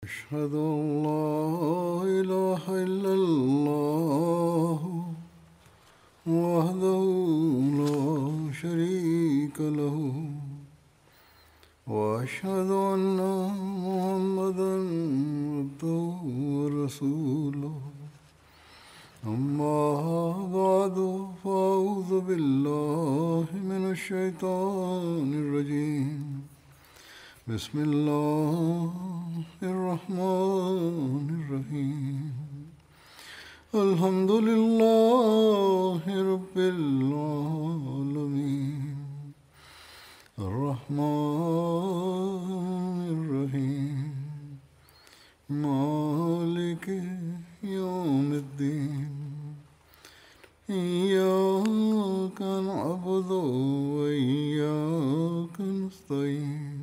أشهد أن لا إله إلا الله وحده لا شريك له وأشهد أن محمدا عبده ورسوله أما بعد فأعوذ بالله من الشيطان الرجيم بسم الله الرحمن الرحيم الحمد لله رب العالمين الرحمن الرحيم مالك يوم الدين إياك نعبد وإياك نستعين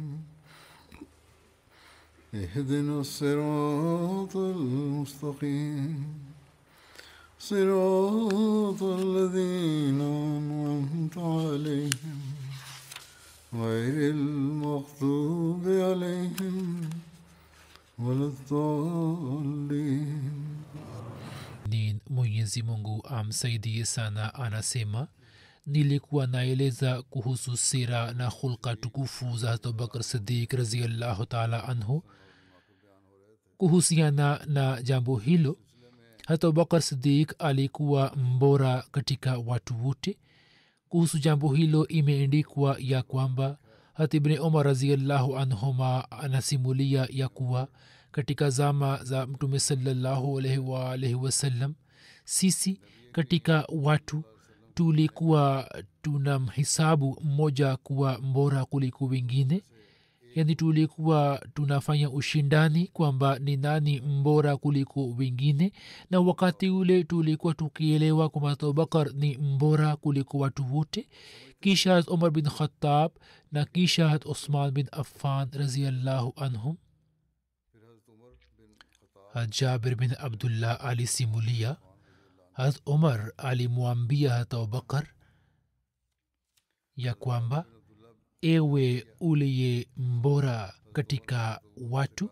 اهدنا الصراط المستقيم صراط الذين أنعمت عليهم غير المغضوب عليهم ولا الضالين ni mwenyezi mungu amsaidie sana anasema nilikuwa naeleza kuhusu sira na hulka tukufu za abubakar sidik raziallahu taala anhu kuhusiana na jambo hilo hata abubakar sidik alikuwa mbora katika watu wote kuhusu jambo hilo imeendikwa ya kwamba hata ibni umar raziallahu anhuma anasimulia ya kuwa katika zama za mtume salallahu alaihi waalaihi wasallam sisi katika watu tulikuwa tunamhisabu mmoja kuwa mbora kuliko wengine yaani tulikuwa tunafanya ushindani kwamba ni nani mbora kuliko wengine na wakati ule tulikuwa tukielewa kwamba abubakar ni mbora kuliko watu wote kisha hat umar bin khatab na kisha hat usman bin affan raziallahu anhum hat jabir bin abdullah alisimulia hat umar alimwambia hat abubakar ya kwamba ewe uliye mbora katika watu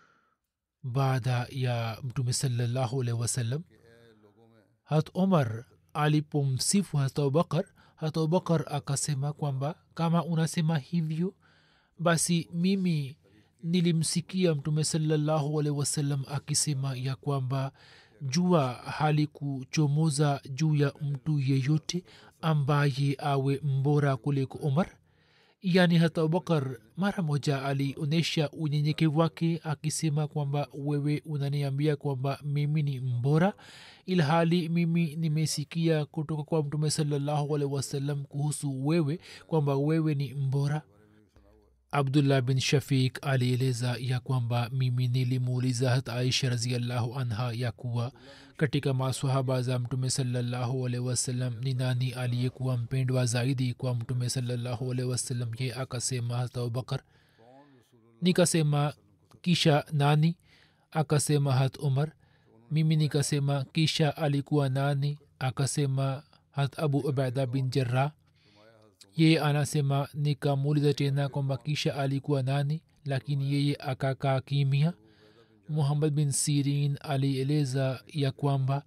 baada ya mtume salallahu alaihi wasallam hat umar alipomsifu hat abubakar hat abubakar akasema kwamba kama unasema hivyo basi mimi nilimsikia mtume salallahu alaihi wasallam akisema ya kwamba jua halikuchomoza juu ya mtu yeyote ambaye awe mbora kuliko umar yani hata abubakar mara moja alionyesha unyenyekevu wake akisema kwamba wewe unaniambia kwamba mimi ni mbora ilhali mimi nimesikia kutoka kwa mtume salallahu alaihi wasallam kuhusu wewe kwamba wewe ni mbora abdullah bin shafik alieleza ya kwamba mimi nilimuuliza hat aisha raziallahu anha ya kuwa katika maswahaba za mtume salallahu alaihi wasallam ni nani aliyekuwa mpendwa zaidi kwa mtume salallahu alaihi wasallam ye akasema hat abubakar nikasema kisha nani akasema hat umar mimi nikasema kisha alikuwa nani akasema hat abu ubaida bin jarrah yeye anasema nikamuuliza tena kwamba kisha alikuwa nani lakini yeye akakaa kimia muhammad bin sirin alieleza ya kwamba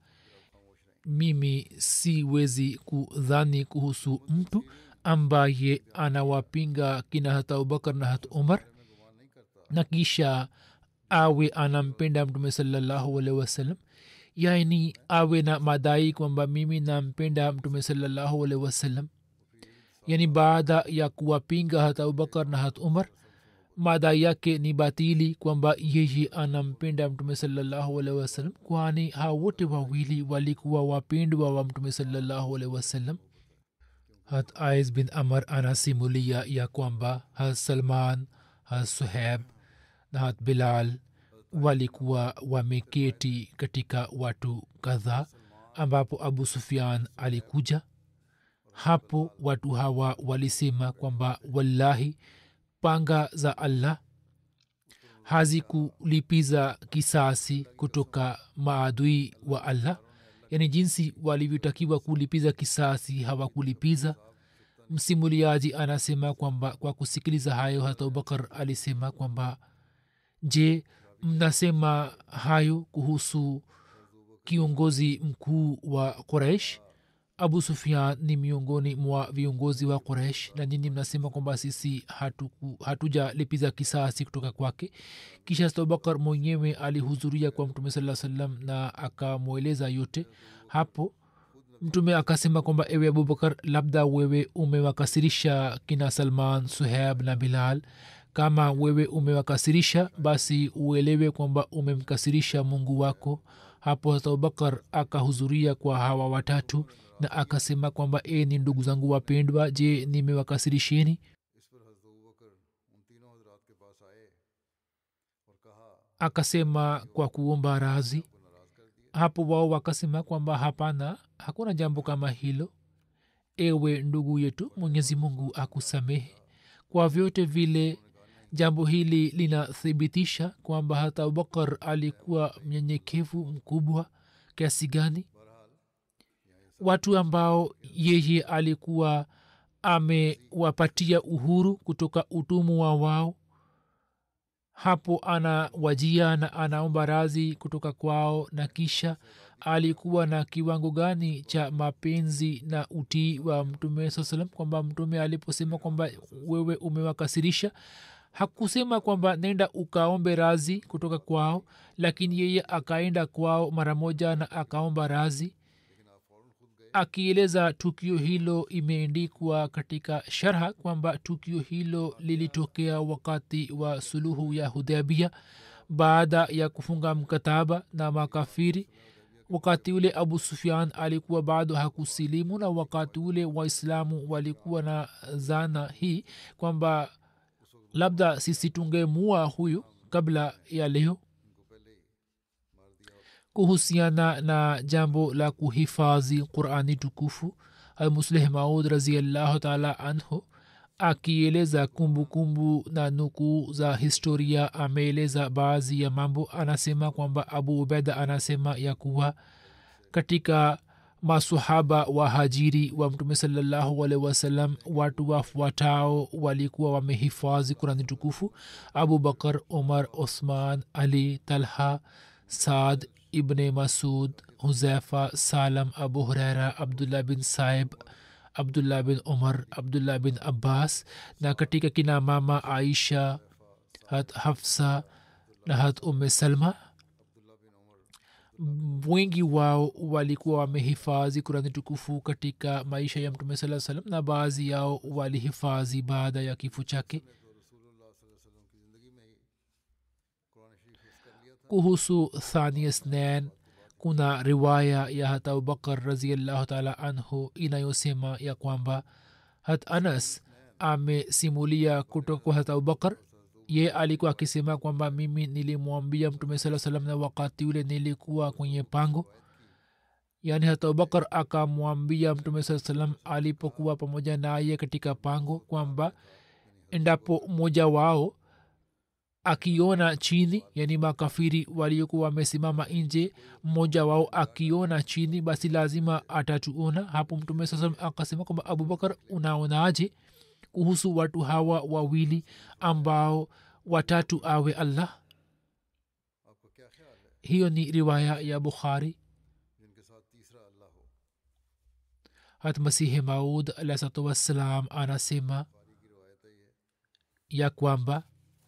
mimi siwezi kudhani kuhusu mtu ambaye anawapinga kina hata abubakar na hata umar na kisha awe anampenda mtume salallahu alaihi wasallam yaani awe na madai kwamba mimi nampenda mtume salallahu alaihi wasallam yani baada ya kuwapinga hata abubakar na hata umar madai yake ni batili kwamba yeye anampenda mtume salallahu alaihi wasallam kwani hao wote wawili walikuwa wapendwa wa mtume salallahu alaihi wasallam hat ais bin amar anasimulia ya kwamba hat salman hat suheb na hat bilal walikuwa wameketi katika watu kadhaa ambapo abu sufian alikuja hapo watu hawa walisema kwamba wallahi panga za allah hazikulipiza kisasi kutoka maadui wa allah yaani jinsi walivyotakiwa kulipiza kisasi hawakulipiza msimuliaji anasema kwamba kwa kusikiliza hayo hata abubakar alisema kwamba je mnasema hayo kuhusu kiongozi mkuu wa quraish abu sufian ni miongoni mwa viongozi wa quraish na nini mnasema kwamba sisi hatuku- hatujalipiza kisasi kutoka kwake kisha abubakar mwenyewe alihudhuria kwa mtume saa salam na akamweleza yote hapo mtume akasema kwamba ewe abubakar labda wewe umewakasirisha kina salman suheb na bilal kama wewe umewakasirisha basi uelewe kwamba umemkasirisha mungu wako hapo hata abubakar akahudhuria kwa hawa watatu na akasema kwamba e ni ndugu zangu wapendwa je nimewakasirisheni इस पर हजरत अबू बकर उन तीनों हजरात के पास आए और कहा akasema kwa kuomba razi को नाराज कर दिया hapo wao wakasema kwamba hapana hakuna jambo kama hilo ewe ndugu yetu mwenyezi mungu akusamehe kwa vyote vile jambo hili linathibitisha kwamba hata abubakar alikuwa mnyenyekevu mkubwa kiasi gani watu ambao yeye alikuwa amewapatia uhuru kutoka utumwa wao hapo anawajia na anaomba razi kutoka kwao na kisha alikuwa na kiwango gani cha mapenzi na utii wa mtume saa salam kwamba mtume aliposema kwamba wewe umewakasirisha hakusema kwamba nenda ukaombe razi kutoka kwao lakini yeye akaenda kwao mara moja na akaomba razi akieleza tukio hilo imeendikwa katika sharha kwamba tukio hilo lilitokea wakati wa suluhu ya hudhabia baada ya kufunga mkataba na makafiri wakati ule abu sufian alikuwa bado hakusilimu na wakati ule waislamu walikuwa na zana hii kwamba labda sisi tungemua huyu kabla ya leo kuhusiana na jambo la kuhifadhi qurani tukufu almusleh maud raziallahu taala anhu akieleza kumbukumbu na nukuu za historia ameeleza baadhi ya mambo anasema kwamba abu ubeda anasema ya kuwa katika masahaba wahajiri wa mtume salallahu alaihi wasallam watu wafuatao walikuwa wamehifadhi kurani tukufu abu bakar umar osman ali talha saad ibne masud huzaifa salam abu huraira abdullah bin saib abdullah bin umar abdullah bin abbas na katika kina mama aisha hat hafsa na hat umme salma wengi wao walikuwa wamehifadhi kurani tukufu katika maisha ya mtume saa salam na baadhi yao walihifadhi baada ya kifo chake kuhusu thania snan kuna riwaya ya hat abubakar raziallahu taala anhu inayosema ya kwamba hat anas amesimulia kutoka kwa hat abubakar ye alikuwa akisema kwamba mimi nilimwambia mtume saa salam na wakati ule nilikuwa kwenye pango yaani hata abubakar akamwambia mtume saa salam alipokuwa pamoja naye katika pango kwamba endapo mmoja wao akiona chini yani makafiri waliokuwa wamesimama nje mmoja wao akiona chini basi lazima atatuona hapo mtume saa salam akasema kwamba abubakar unaonaje kuhusu watu hawa wawili ambao watatu awe allah आपका क्या ख्याल है hiyo ni riwaya ya bukhari जिनके साथ तीसरा अल्लाह हो hat masihi maud alahsatu wassalam anasema बारी की रवायत है ये ya kwamba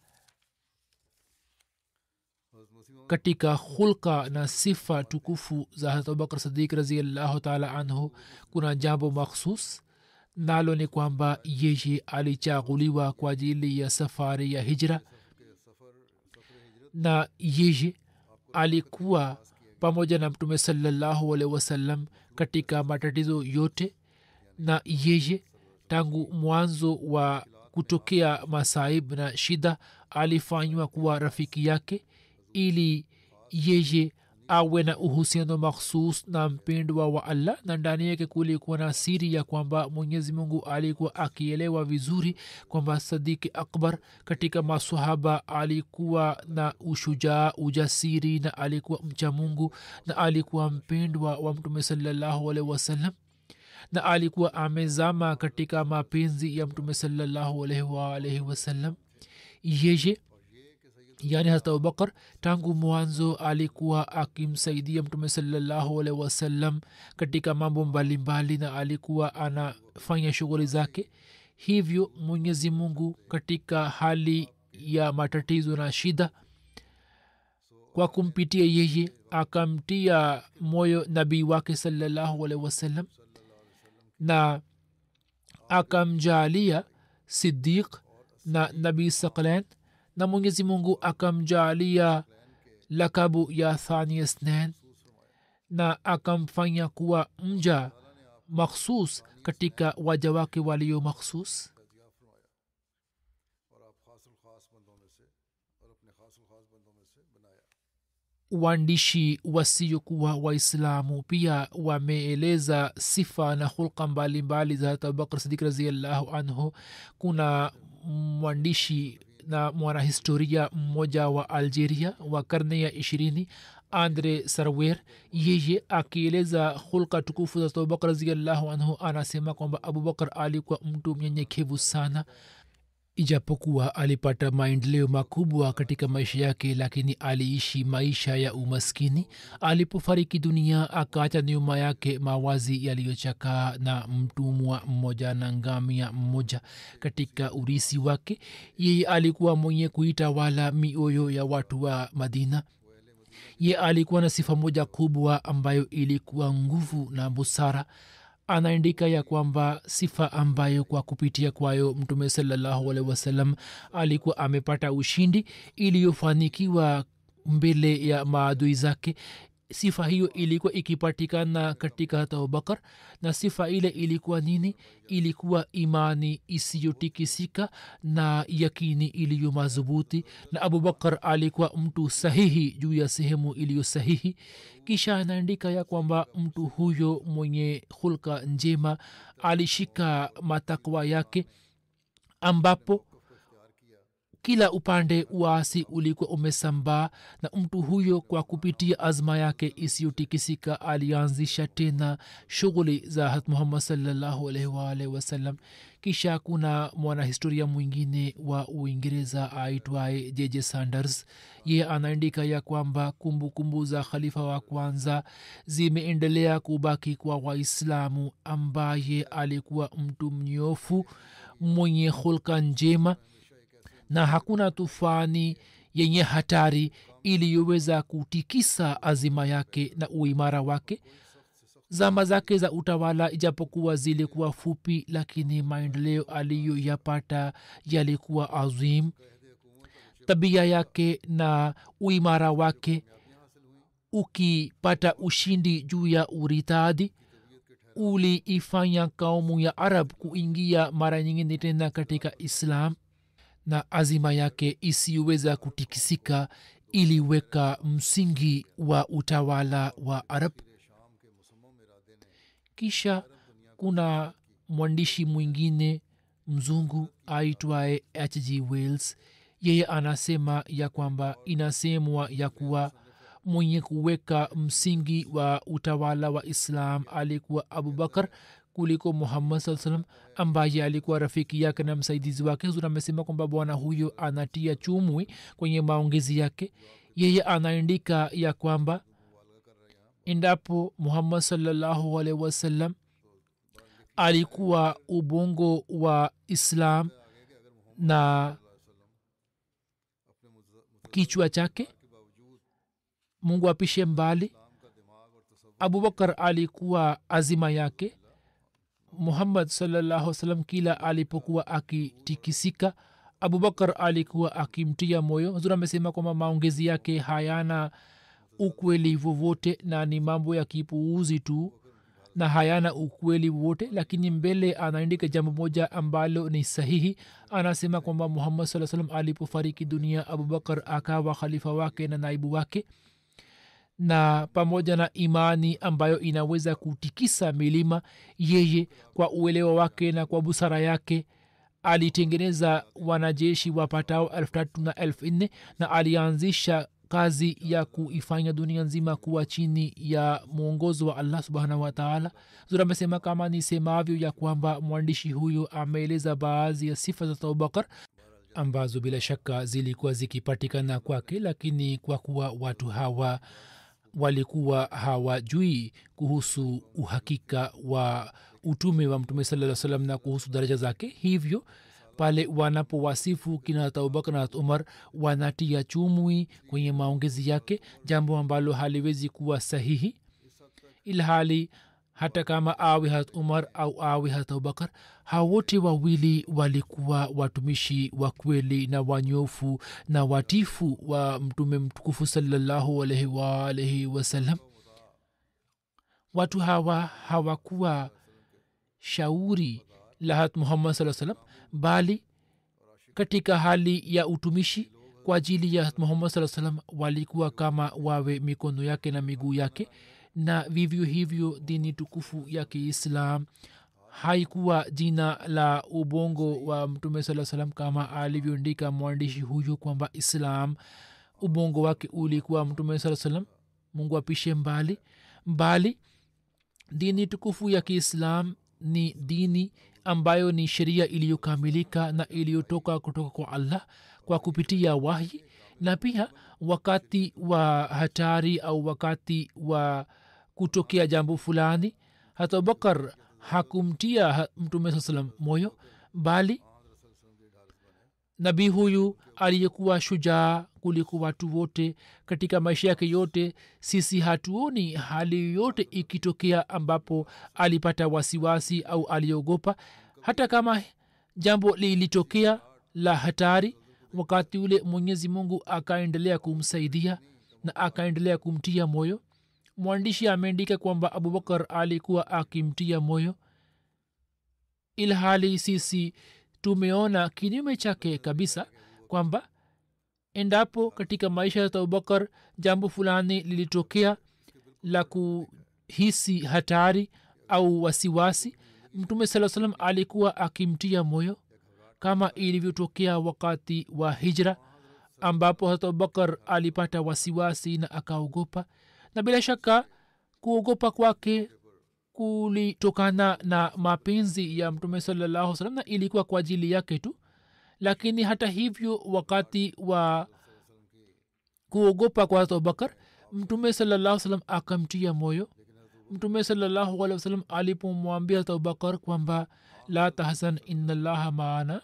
हजरत मसीह मौद katika hulka na sifa tukufu za harat abubakar sadiq raziallahu taala anhu kuna jambo makhsus nalo ni kwamba yeye alichaguliwa kwa ajili ya safari ya hijra के सफ़र सफ़र हिजरत na yeye alikuwa pamoja na mtume salallahu alaihi wasallam katika matatizo yote na yeye tangu mwanzo wa kutokea masaib na shida alifanywa kuwa rafiki yake ili yeye awe na uhusiano makhsus na mpendwa wa allah na ndani yake kulikuwa na siri ya kwamba mwenyezi mungu alikuwa akielewa vizuri kwamba sadiki akbar katika masahaba alikuwa na ushujaa ujasiri na alikuwa mcha mungu na alikuwa mpendwa wa mtume salallahu alaihi wasallam na alikuwa amezama katika mapenzi ya mtume salallahu alaihi waalaihi wasallam yeye yaani hata abubakar tangu mwanzo alikuwa akimsaidia mtume salallahu alaihi wasallam katika mambo mbalimbali na alikuwa anafanya shughuli zake hivyo mwenyezi mungu katika hali ya matatizo na shida kwa kumpitia yeye akamtia moyo nabii wake salallahu alaihi wasallam na akamjaalia sidiq na nabii saklan na mwenyezi mungu akamjaalia lakabu ya thania snan na akamfanya kuwa mja makhsus katika waja wake walio makhsus और आप खासुल खास बंदों में से और अपने खासुल खास बंदों में से बनाया waandishi wasiokuwa waislamu pia wameeleza sifa na hulka mbalimbali za hata abubakr sidik raziallahu anhu kuna mwandishi na mwanahistoria mmoja wa algeria wa karne ya ishirini andre sarwer yeye akieleza hulka tukufu za abubakr raziallahu anhu anasema kwamba abubakar alikuwa mtu mnyenyekevu sana ijapokuwa alipata maendeleo makubwa katika maisha yake lakini aliishi maisha ya umaskini alipofariki dunia akaacha nyuma yake mawazi yaliyochakaa na mtumwa mmoja na ngamia mmoja katika urisi wake yeye alikuwa mwenye kuitawala mioyo ya watu wa madina ye alikuwa na sifa moja kubwa ambayo ilikuwa nguvu na busara anaandika ya kwamba sifa ambayo kwa kupitia kwayo mtume salallahu alehi wasallam alikuwa amepata ushindi iliyofanikiwa mbele ya maadui zake sifa hiyo ilikuwa ikipatikana katika hata abubakar na sifa ile ilikuwa nini ilikuwa imani isiyotikisika na yakini iliyo madhubuti na abubakar alikuwa mtu sahihi juu ya sehemu iliyo sahihi kisha anaandika ya kwamba mtu huyo mwenye hulka njema alishika matakwa yake ambapo kila upande uasi ulikuwa umesambaa na mtu huyo kwa kupitia azma yake isiyotikisika alianzisha tena shughuli za hat muhammad salllahu alaihi waalihi wasallam kisha kuna mwanahistoria mwingine wa uingereza aitwaye jeje sanders ye anaandika ya kwamba kumbukumbu kumbu za khalifa wa kwanza zimeendelea kubaki kwa waislamu ambaye alikuwa mtu mnyofu mwenye hulka njema na hakuna tufani yenye hatari iliyoweza kutikisa azima yake na uimara wake zama zake za utawala ijapokuwa zilikuwa fupi lakini maendeleo aliyoyapata yalikuwa azim tabia yake na uimara wake ukipata ushindi juu ya uritadi uliifanya kaumu ya arab kuingia mara nyingine tena katika islam na azima yake isiyoweza kutikisika iliweka msingi wa utawala wa arab kisha kuna mwandishi mwingine mzungu aitwaye hg wales yeye anasema ya kwamba inasemwa ya kuwa mwenye kuweka msingi wa utawala wa islam alikuwa abubakar kuliko muhammad saa salam ambaye alikuwa rafiki yake na msaidizi wake huzur amesema kwamba bwana huyo anatia chumwi kwenye maongezi yake yeye anaandika ya kwamba endapo muhammad salllahu alaihi wasallam alikuwa ubongo wa islam na kichwa chake mungu apishe mbali abubakar alikuwa azima yake muhammad salllahu salam kila alipokuwa akitikisika abubakar alikuwa akimtia moyo huzur amesema kwamba maongezi yake hayana ukweli vovote na ni mambo ya kipuuzi tu na hayana ukweli wote lakini mbele anaandika jambo moja ambalo ni sahihi anasema kwamba muhammad saa salam alipofariki dunia abubakar akawa khalifa wake na naibu wake na pamoja na imani ambayo inaweza kutikisa milima yeye kwa uelewa wake na kwa busara yake alitengeneza wanajeshi wapatao elfu tatu na elfu nne na alianzisha kazi ya kuifanya dunia nzima kuwa chini ya mwongozo wa allah subhanahu wataala zura amesema kama nisemavyo ya kwamba mwandishi huyo ameeleza baadhi ya sifa za abubakar ambazo bila shaka zilikuwa zikipatikana kwake lakini kwa kuwa watu hawa walikuwa hawajui kuhusu uhakika wa utume wa mtume saa salam na kuhusu daraja zake hivyo pale wanapowasifu kina abubakar na umar wanatia chumwi kwenye maongezi yake jambo ambalo haliwezi kuwa sahihi ilhali hata kama awe hat umar au awe hat abubakar hao wote wawili walikuwa watumishi wa kweli na wanyofu na watifu wa mtume mtukufu salallahu alaihi waalaihi wasallam watu hawa hawakuwa shauri la hat muhammad saa salam bali katika hali ya utumishi kwa ajili ya muhammad saa salam walikuwa kama wawe mikono yake na miguu yake na vivyo hivyo dini tukufu ya kiislam haikuwa jina la ubongo wa mtume saa salam kama alivyoandika mwandishi huyu kwamba islam ubongo wake ulikuwa mtume saa salam mungu apishe mbali mbali dini tukufu ya kiislam ni dini ambayo ni sheria iliyokamilika na iliyotoka kutoka kwa allah kwa kupitia wahi na pia wakati wa hatari au wakati wa kutokea jambo fulani hata abubakar hakumtia mtume saa salam moyo bali nabii huyu aliyekuwa shujaa kuliko watu wote katika maisha yake yote sisi hatuoni hali yoyote ikitokea ambapo alipata wasiwasi au aliogopa hata kama jambo lilitokea la hatari wakati ule mwenyezi mungu akaendelea kumsaidia na akaendelea kumtia moyo mwandishi ameandika kwamba abubakar alikuwa akimtia moyo ilhali sisi tumeona kinyume chake kabisa kwamba endapo katika maisha ya abubakar jambo fulani lilitokea la kuhisi hatari au wasiwasi mtume saa salam alikuwa akimtia moyo kama ilivyotokea wakati wa hijra ambapo hata abubakar alipata wasiwasi na akaogopa na bila shaka kuogopa kwake kulitokana na mapenzi ya mtume salallahu salam na ilikuwa kwa ajili yake tu lakini hata hivyo wakati wa kuogopa kwa hata abubakar mtume salallahu salam akamtia moyo mtume salallahu alehi wasalam alipomwambia hata abubakar kwamba la tahzan inallaha maana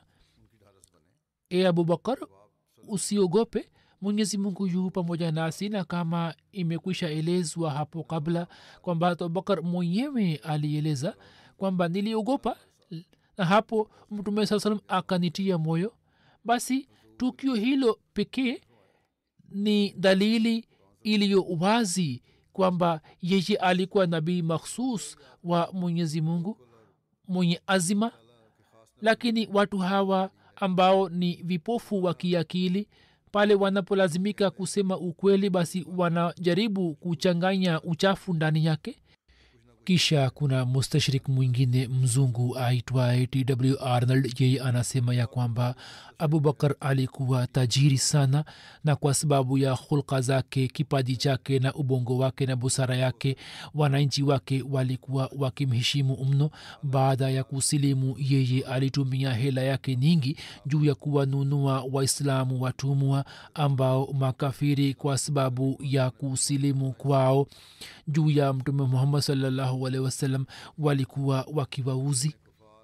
e abubakar usiogope mwenyezi mungu yu pamoja nasi na kama imekwisha elezwa hapo kabla kwamba hata abubakar mwenyewe alieleza kwamba niliogopa na hapo mtume saa salam akanitia moyo basi tukio hilo pekee ni dalili iliyo wazi kwamba yeye alikuwa nabii makhsus wa mwenyezi mungu mwenye azima lakini watu hawa ambao ni vipofu wa kiakili pale wanapolazimika kusema ukweli basi wanajaribu kuchanganya uchafu ndani yake kisha kuna mustashrik mwingine mzungu aitwaye tw arnold yeye anasema ya kwamba abubakar alikuwa tajiri sana na kwa sababu ya hulka zake kipaji chake na ubongo wake na busara yake wananchi wake walikuwa wakimheshimu mno baada ya kusilimu yeye alitumia hela yake nyingi juu ya kuwanunua waislamu watumwa ambao makafiri kwa sababu ya kusilimu kwao juu ya mtume muhammad salllahu alehi wasallam walikuwa wakiwauzi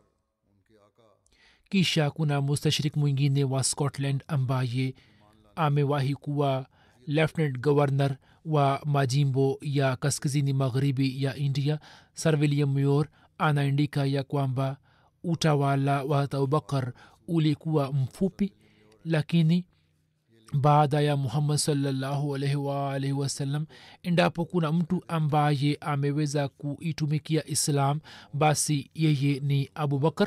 kisha kuna mustashrik mwingine wa scotland ambaye amewahi kuwa lieutenant governor wa majimbo ya kaskazini magharibi ya india sir william muir anaandika ya kwamba utawala wa abubakar ulikuwa mfupi lakini baada ya muhammad salllahu alaihi waalaihi wasallam endapo kuna mtu ambaye ameweza kuitumikia islam basi yeye ni abubakar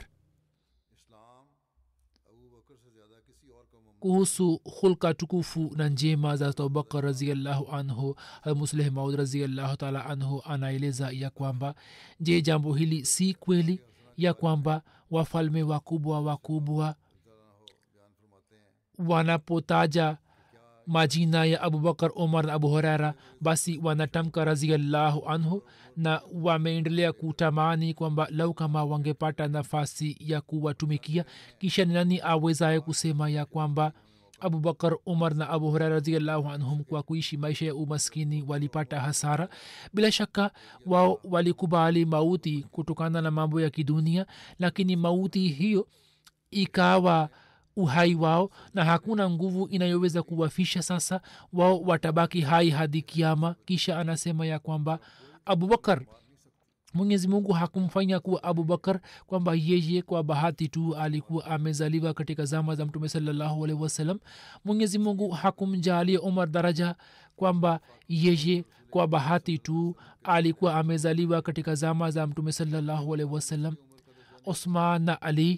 kuhusu hulka tukufu na njema za abubakar raziallahu anhu musleh maud raziallahu taala anhu anaeleza ya kwamba je jambo hili si kweli ya kwamba wafalme wakubwa wakubwa wanapotaja majina ya abubakar umar na abu hurera basi wanatamka raziallahu anhu na wameendelea kutamani kwamba lau kama wangepata nafasi ya kuwatumikia kisha ni nani awezaye kusema ya kwamba abubakar umar na abu hurera raziallahu anhum kwa kuishi maisha ya umaskini walipata hasara bila shaka wao walikubali mauti kutokana na mambo ya kidunia lakini mauti hiyo ikawa uhai wao na hakuna nguvu inayoweza kuwafisha sasa wao watabaki hai hadi kiama kisha anasema ya kwamba abubakar mwenyezi mungu hakumfanya kuwa abubakar kwamba yeye kwa bahati tu alikuwa amezaliwa katika zama za mtume salallahu alaihi wasallam mwenyezi mungu hakumjalia umar daraja kwamba yeye kwa bahati tu alikuwa amezaliwa katika zama za mtume salallahu alaihi wasallam osman na ali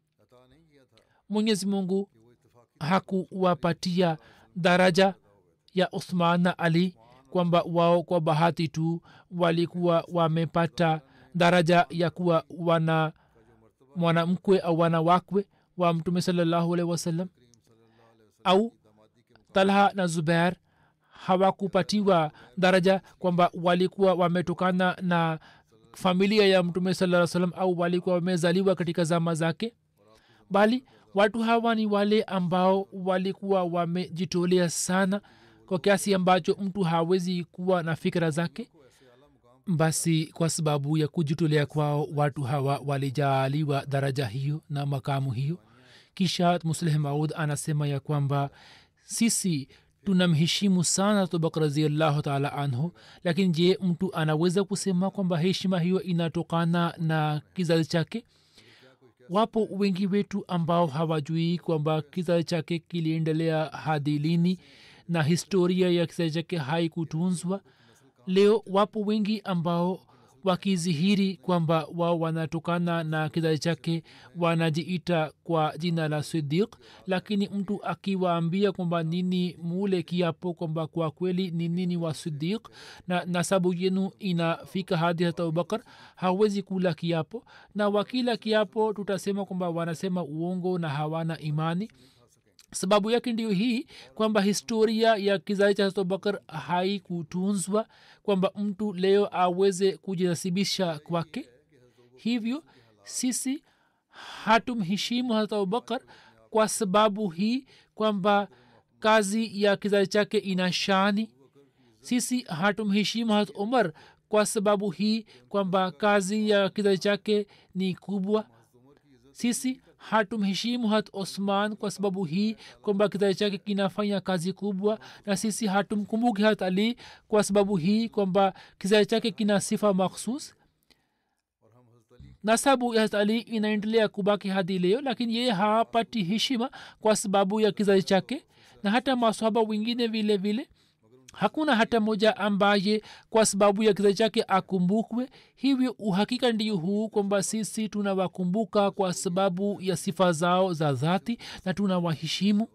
mwenyezi mungu hakuwapatia daraja ya uthman na ali kwamba wao kwa bahati tu walikuwa wamepata daraja ya kuwa wana mwanamkwe au wanawakwe wa mtume salallahu alaihi wasallam au talha na zubair hawakupatiwa daraja kwamba walikuwa wametokana na familia ya mtume saa salam au walikuwa wamezaliwa katika zama zake bali watu hawa ni wale ambao walikuwa wamejitolea sana kwa kiasi ambacho mtu hawezi kuwa na fikira zake basi kwa sababu ya kujitolea kwao watu hawa walijaaliwa daraja hiyo na makamu hiyo kisha musleh maud anasema ya kwamba sisi tunamheshimu sana tubak raziallahu taala anhu lakini je mtu anaweza kusema kwamba heshima hiyo inatokana na kizazi chake wapo wengi wetu ambao hawajui kwamba kizazi chake kiliendelea hadi lini na historia ya kizazi chake haikutunzwa leo wapo wengi ambao wakizihiri kwamba wao wanatokana na kizazi chake wanajiita kwa jina la sidiq lakini mtu akiwaambia kwamba nini mule kiapo kwamba kwa kweli ni nini wa sidiq na nasabu yenu inafika hadi hata abubakar hawezi kula kiapo na wakila kiapo tutasema kwamba wanasema uongo na hawana imani sababu yake ndio hii kwamba historia ya kizazi cha abubakar haikutunzwa kwamba mtu leo aweze kujinasibisha kwake hivyo sisi hatumheshimu hata abubakar kwa sababu hii kwamba kazi ya kizazi chake ina shani sisi hatumheshimu hat umar kwa sababu hii kwamba kazi ya kizazi chake ni kubwa sisi hatumheshimu hat osman kwa sababu hii kwamba kizazi chake kinafanya kazi kubwa na sisi hatumkumbuki hat ali kwa sababu hii kwamba kizazi chake kina sifa makhsus nasabu ya hat ali inaendelea kubaki hadi leo lakini yeye hapati heshima kwa sababu ya kizazi chake na hata maswaba wengine vile vile hakuna hata moja ambaye kwa sababu ya kizazi chake akumbukwe hivyo uhakika ndio huu kwamba sisi tunawakumbuka kwa sababu ya sifa zao za dhati na tunawaheshimu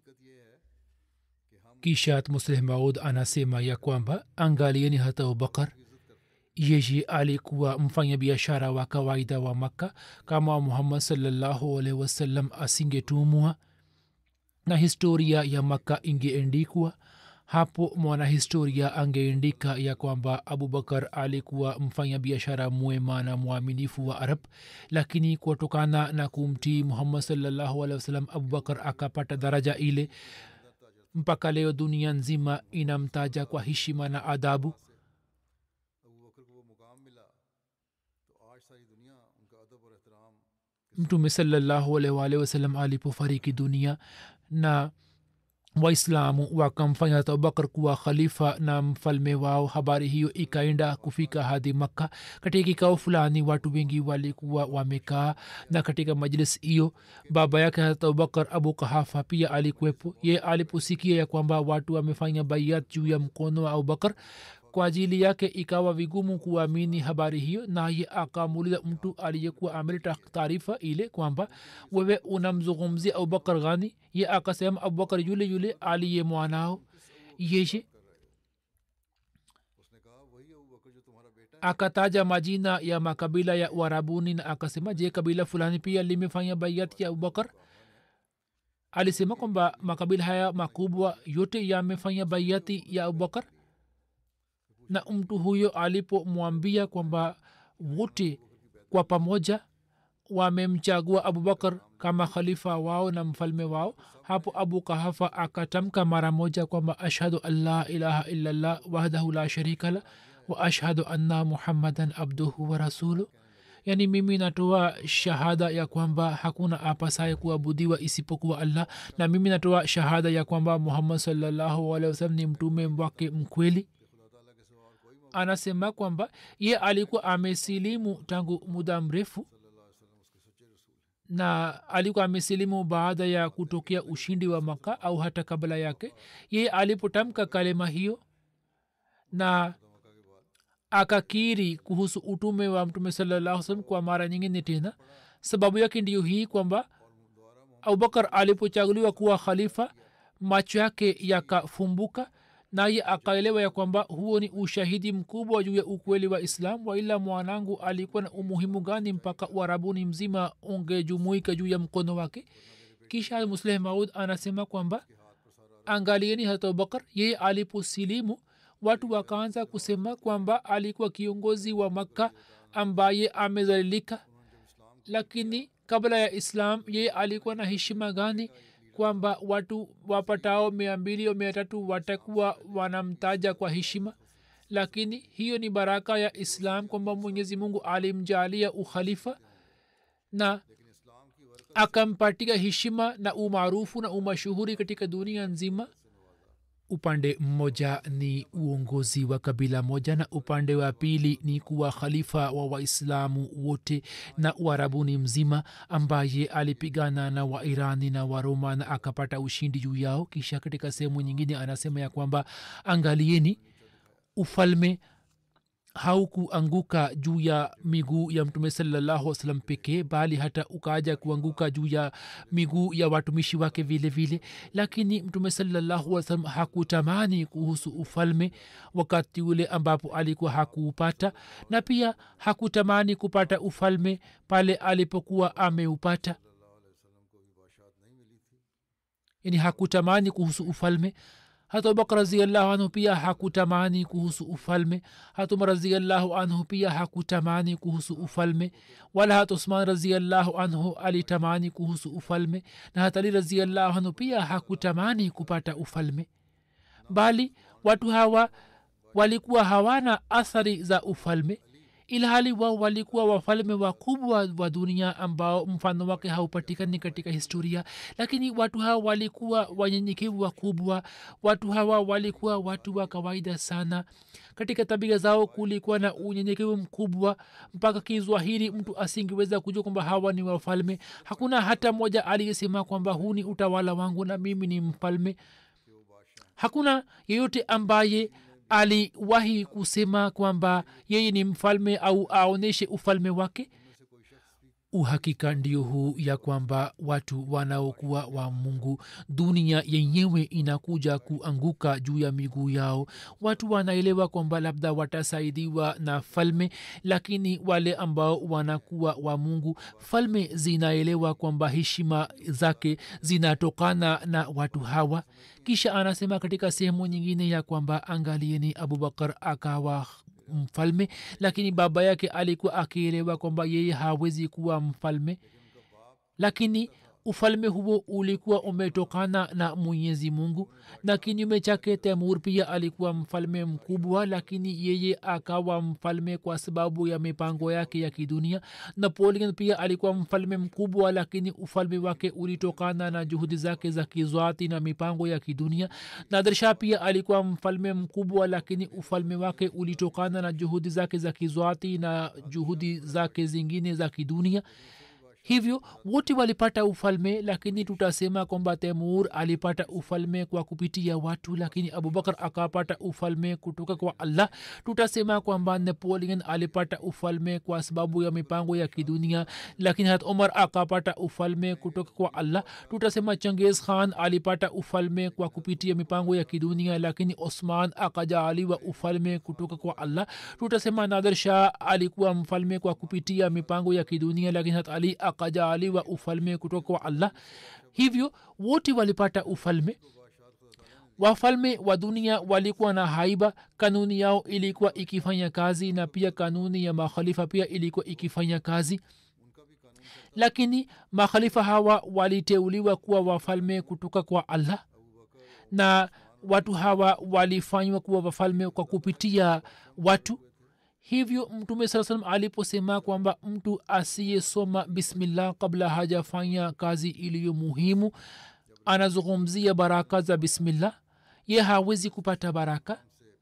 kisha musleh maud anasema ya kwamba angalieni hata abubakar yeye alikuwa mfanya biashara wa kawaida wa makka kama muhammad salllahu alaihi wasallam asingetumwa na historia ya makka ingeendikwa hapo mwanahistoria angeandika ya kwamba abubakar alikuwa mfanya biashara mwema na mwaminifu wa arab lakini kutokana na kumtii muhammad salllahu alehi wasalam abubakar akapata daraja ile mpaka leo dunia nzima inamtaja kwa heshima na adabu mtume salllahu alaihi waalihi wasallam alipofariki dunia na waislamu wakamfanya hata abubakar kuwa khalifa na mfalme wao habari hiyo ikaenda kufika hadi makka katika kikao fulani watu wengi walikuwa wamekaa na katika majlis hiyo baba yake hata abubakar abu kahafa pia alikuwepo ye aliposikia ya kwamba watu wamefanya baiat juu ya mkono wa abubakar kwa ajili yake ikawa vigumu kuamini habari hiyo naye akamuuliza mtu aliyekuwa ameleta taarifa ile kwamba wewe unamzungumzia abubakar ghani ye akasema abubakar yule yule aliye mwanao yeye akataja majina ya makabila ya uarabuni na akasema je kabila fulani pia limefanya baiat ya abubakar alisema kwamba makabila haya makubwa yote yamefanya baiati ya abubakar na mtu huyo alipomwambia kwamba wote kwa pamoja wamemchagua abubakar kama khalifa wao na mfalme wao hapo abu kahafa akatamka mara moja kwamba ashhadu an la ilaha illallah wahdahu la sharika la wa ashhadu anna muhammadan abduhu wa rasuluh yaani mimi natoa shahada ya kwamba hakuna apasaye kuabudiwa isipokuwa allah na mimi natoa shahada ya kwamba muhammad salllahu alehi wasalam ni mtume wake mkweli anasema kwamba ye alikuwa amesilimu tangu muda mrefu na alikuwa amesilimu baada ya kutokea ushindi wa maka au hata kabla yake ye alipotamka kalema hiyo na akakiri kuhusu utume wa mtume salallahu salam kwa mara nyingine tena sababu yake ndiyo hii kwamba abubakar alipochaguliwa kuwa khalifa macho yake yakafumbuka naye akaelewa ya kwamba huo ni ushahidi mkubwa juu ya ukweli wa islam waila mwanangu alikuwa na umuhimu gani mpaka uarabuni mzima ungejumuika juu ya mkono wake kisha musleh maud anasema kwamba angalieni hata abubakar yeye aliposilimu watu wakaanza kusema kwamba alikuwa kiongozi wa makka ambaye amezalilika lakini kabla ya islam yeye alikuwa na heshima gani kwamba watu wapatao mia mbili au mia tatu watakuwa wanamtaja kwa heshima lakini hiyo ni baraka ya islam kwamba mwenyezi mungu alimjalia ukhalifa na akampatia heshima na umaarufu na umashuhuri katika dunia nzima upande mmoja ni uongozi wa kabila moja na upande wa pili ni kuwa khalifa wa waislamu wote na uarabuni mzima ambaye alipigana na wairani na waroma na akapata ushindi juu yao kisha katika sehemu nyingine anasema ya kwamba angalieni ufalme haukuanguka juu ya miguu ya mtume salallahu salam pekee bali hata ukaja kuanguka juu ya miguu ya watumishi wake vile vile lakini mtume salallahu salam hakutamani kuhusu ufalme wakati ule ambapo alikuwa hakuupata na pia hakutamani kupata ufalme pale alipokuwa ameupata yani hakutamani kuhusu ufalme hata abubakar raziallahu anhu pia hakutamani kuhusu ufalme hata umar raziallahu anhu pia hakutamani kuhusu ufalme wala hata usman raziallahu anhu alitamani kuhusu ufalme na hata ali raziallahu anhu pia hakutamani kupata ufalme bali watu hawa walikuwa hawana athari za ufalme ilhali wao walikuwa wafalme wakubwa wa dunia ambao mfano wake haupatikani katika historia lakini watu hawa walikuwa wanyenyekevu wakubwa watu hawa walikuwa watu wa kawaida sana katika tabia zao kulikuwa na unyenyekevu mkubwa mpaka kiswahili mtu asingeweza kujua kwamba hawa ni wafalme hakuna hata mmoja aliyesema kwamba huu ni utawala wangu na mimi ni mfalme hakuna yeyote ambaye aliwahi kusema kwamba yeye ni mfalme au aonyeshe ufalme wake uhakika ndio huu ya kwamba watu wanaokuwa wa mungu dunia yenyewe inakuja kuanguka juu ya miguu yao watu wanaelewa kwamba labda watasaidiwa na falme lakini wale ambao wanakuwa wa mungu falme zinaelewa kwamba heshima zake zinatokana na watu hawa kisha anasema katika sehemu nyingine ya kwamba angalieni abubakar akawa mfalme lakini baba yake alikuwa akielewa kwamba yeye hawezi kuwa mfalme lakini ufalme huo ulikuwa umetokana na mwenyezi mungu na kinyume chake temur pia alikuwa mfalme mkubwa lakini yeye akawa mfalme kwa sababu ya mipango yake ya kidunia napoleon pia alikuwa mfalme mkubwa lakini ufalme wake ulitokana na juhudi zake za kizwati na mipango ya kidunia nadersha pia alikuwa mfalme mkubwa lakini ufalme wake ulitokana na juhudi zake za kizwati na juhudi zake zingine za kidunia hivyo wote walipata ufalme lakini tutasema kwamba temur alipata ufalme kwa kupitia watu lakini abubakar akapata ufalme kutoka kwa allah tutasema kwamba napoleon alipata ufalme kwa sababu ya mipango ya kidunia lakini hat umar akapata ufalme kutoka kwa allah tutasema changiz khan alipata ufalme kwa kupitia mipango ya kidunia lakini osman akajaaliwa ufalme kutoka kwa allah tutasema nader shah alikuwa mfalme kwa kupitia mipango ya kidunia lakini hat ali akajaaliwa ufalme kutoka kwa allah hivyo wote walipata ufalme wafalme wa dunia walikuwa na haiba kanuni yao ilikuwa ikifanya kazi na pia kanuni ya makhalifa pia ilikuwa ikifanya kazi lakini makhalifa hawa waliteuliwa kuwa wafalme kutoka kwa allah na watu hawa walifanywa kuwa wafalme kwa kupitia watu hivyo mtume saa salam aliposema kwamba mtu asiyesoma bismillah kabla hajafanya kazi iliyo muhimu anazungumzia baraka za bismillah ye hawezi kupata baraka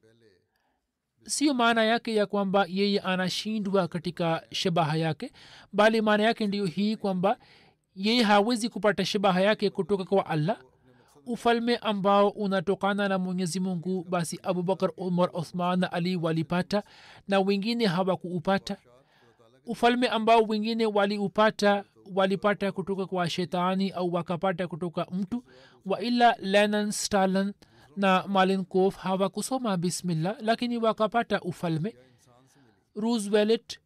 sio maana yake ya kwamba yeye anashindwa katika shabaha yake bali maana yake ndiyo hii kwamba yeye hawezi kupata shabaha yake kutoka kwa allah ufalme ambao unatokana na mwenyezi mungu basi abubakar umar uthman na ali walipata na wengine hawakuupata ufalme ambao wengine waliupata walipata kutoka kwa shetani au wakapata kutoka mtu waila lenan stalin na malinkof hawakusoma bismillah lakini wakapata ufalme roosevelt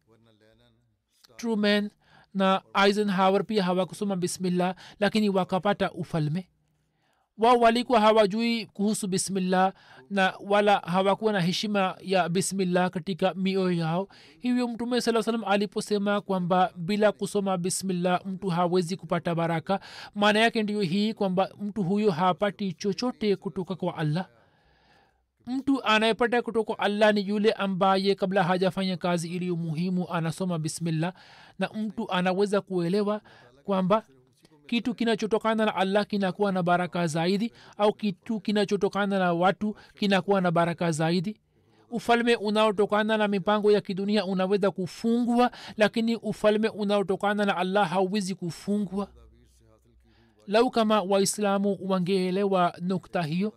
truman na eisenhower pia hawakusoma bismillah lakini wakapata ufalme wao walikuwa hawajui kuhusu bismillah na wala hawakuwa na heshima ya bismillah katika mioyo yao hivyo mtume saa salam aliposema kwamba bila kusoma bismillah mtu hawezi kupata baraka maana yake ndiyo hii kwamba mtu huyo hapati chochote kutoka kwa allah mtu anayepata kutoka allah ni yule ambaye kabla hajafanya kazi iliyo muhimu anasoma bismillah na mtu anaweza kuelewa kwamba kitu kinachotokana na allah kinakuwa na baraka zaidi au kitu kinachotokana na watu kinakuwa na baraka zaidi ufalme unaotokana na mipango ya kidunia unaweza kufungwa lakini ufalme unaotokana na allah hauwezi kufungwa lau kama waislamu wangeelewa nukta hiyo